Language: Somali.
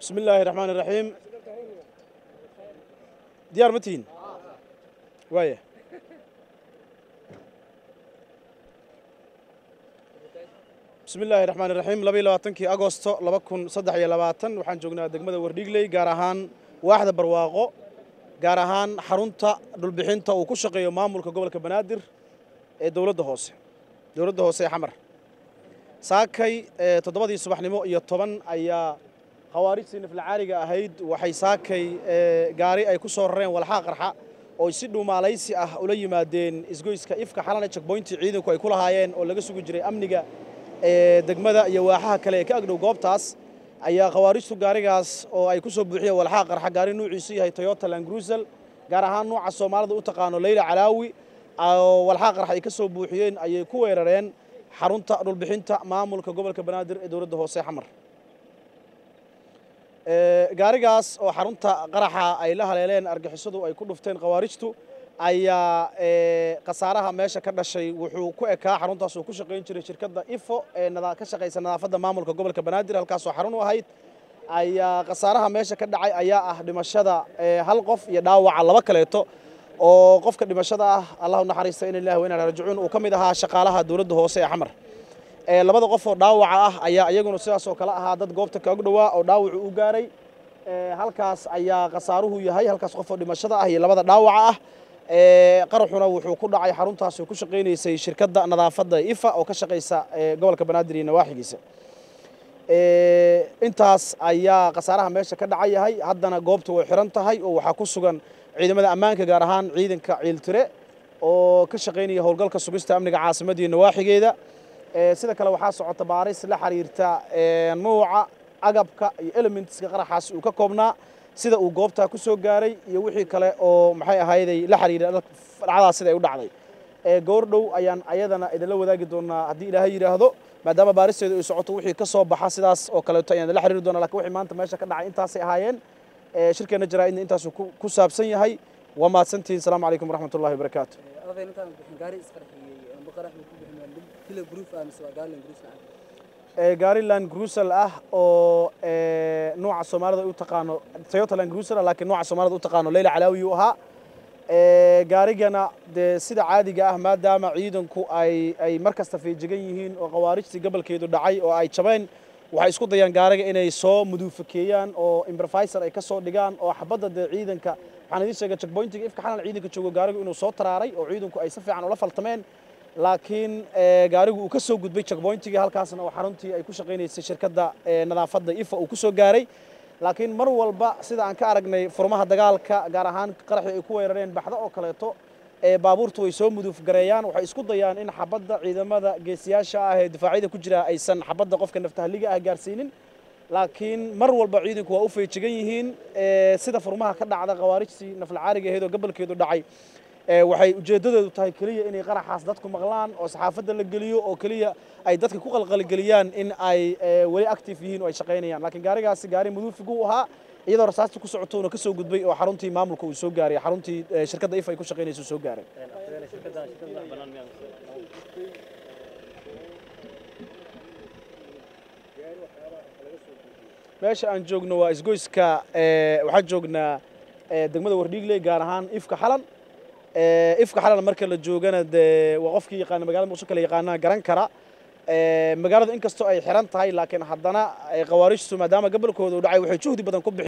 bismi illaahi raxmaan iraxiim diyaar ma tihiin waaya bismi illaahi raxmaan iraxiim laba iyo labaatankii agosto laba kun saddex iyo labaatan waxaan joognaa degmada wardhiigley gaar ahaan waaxda barwaaqo gaar ahaan xarunta dhulbixinta uu ku shaqeeyo maamulka gobolka banaadir ee dowladda hoose dowladda hoose ee xamar saakay toddobadii subaxnimo iyo toban ayaa khawaarijtii naflacaariga ahayd waxay saakay gaari ay ku soo rareen walxaa qarxa oo si dhuumaalaysi ah ula yimaadeen isgoyska ifka xalana jekboyntii ciidanku ay ku lahaayeen oo laga sugi jiray amniga degmada iyo waaxaha kale ee ka agdhow goobtaas ayaa khawaarijtu gaarigaas oo ay ku soo buuxiyeen walxaa qarxa gaari nuuciisu yahay toyota langrusel gaar ahaan nuuca soomaalida u taqaano leyla calaawi oo walxaa qarxa ay ka soo buuxiyeen ayay ku weerareen xarunta dhulbixinta maamulka gobolka banaadir ee dowladda hoose xamar gaarigaas oo xarunta qaraxa ay la haleeleen argixisadu ay ku dhufteen khawaarijtu ayaa khasaaraha meesha ka dhashay wuxuu ku ekaa xaruntaas uu ku shaqayn jiray shirkadda ifo ee ka shaqaysa nadaafadda maamulka gobolka banaadir halkaasoo xarun u ahayd ayaa khasaaraha meesha ka dhacay ayaa ah dhimashada hal qof iyo dhaawaca laba kaleeto oo qofka dhimashada ah allahu naxariista in ilahi wa inaa rajicuun uu ka mid ahaa shaqaalaha dowladda hoose ee xamar labada qof oo dhaawaca ah ayaa iyaguna sidaas oo kale ahaa dad goobta kaog dhowaa oo dhaawacu u gaaray halkaas ayaa khasaaruhu yahay halkaas qof oo dhimashada ah iyo labada dhaawaca ah qaraxuna wuxuu ku dhacay xaruntaas oo ku shaqaynaysay shirkadda nadaafadda ifa oo ka shaqaysa gobolka banaadir iyo nawaaxigiisa intaas ayaa khasaaraha meesha ka dhaca yahay haddana goobta way xiran tahay oo waxaa ku sugan ciidamada ammaanka gaar ahaan ciidanka ciiltire oo ka shaqaynaya howlgalka sugista amniga caasimadda iyo nawaaxigeeda sida kale waxaa socota baaris la xiriirta nuuca agabka iyo elementska qaraxaas uu ka koobnaa sida uu goobtaa ku soo gaaray iyo wixii kale oo maxay ahayday la xiriira dhacdaas sida ay u dhacday goordhow ayaan ayadana idinla wadaagi doonaa haddii ilaahay yidhaahdo maadaama baaristeedu ay socoto wixii ka soo baxa sidaas oo kaleeto ayaan idinla xiriiri doonaa lakin wixii maanta meesha ka dhacay intaasay ahaayeen shirkeenna jaraa'idna intaasuu ku saabsan yahay waa mahadsantihiin asalaamu calaykum waraxmat ullahi wabarakaatu gaariland grusel ah oo nuuca soomaalida u taqaano toyota land grusel ah laakiin nuuca soomaalida u taqaano leyla calaawi uu ahaa gaarigana dee sida caadiga ah maadaama ciidanku ay ay mar kasta feejigan yihiin oo khawaarijtii gobolkeedu dhacay oo ay jabeen waxay isku dayaan gaariga inay soo muduufakeeyaan oo improvisor ay ka soo dhigaan oo xabadda dee ciidanka waxaan idiin sheegay checkpointiga ifka xalan ciidanka joogo gaarigu inuu soo taraaray oo ciidanku ay si fiican ula faltameen laakiin gaarigu uu ka soo gudbay checkpointigii halkaasna oo xaruntii ay ku shaqaynaysay shirkadda nadaafadda ifa uu ku soo gaaray laakiin mar walba sida aan ka aragnay furmaha dagaalka gaar ahaan qaraxii ay ku weerareen baxdo oo kaleeto baabuurtu way soo muduuf gareeyaan waxay isku dayaan in xabadda ciidamada geesiyaasha ah ee difaacyada ku jira aysan xabadda qofka naftahaliga ah gaarsiinin laakiin mar walba ciidanku waa u feejigan yihiin sida furmaha ka dhacda khawaarijtii naflacaariga ahayd oo gobolkeedu dhacay waxay ujeeddadoodu tahay keliya inay qaraxaas dadku maqlaan oo saxaafadda la geliyo oo keliya ay dadka ku qalqalgeliyaan in ay weli active yihiin oo ay shaqaynayaan laakiin gaarigaasi gaari muduufigu u ahaa iyadoo rasaasta ku socoto uuna ka soo gudbay oo xaruntii maamulka uu soo gaaray xaruntii shirkadda if ay ku shaqaynaysa uu soo gaaray meesha aan joogno waa isgoyska waxaan joognaa degmada wardhiigley gaar ahaan ifka xalan ifka xalan marka la joogana dee waa qofkii yaqaana magaalada muqdisho kale yaqaanaa garan kara magaaladu inkastoo ay xiran tahay laakiin haddana khawaarijtu maadaama gobolkooda u dhacay waxay juhdi badan ku bixi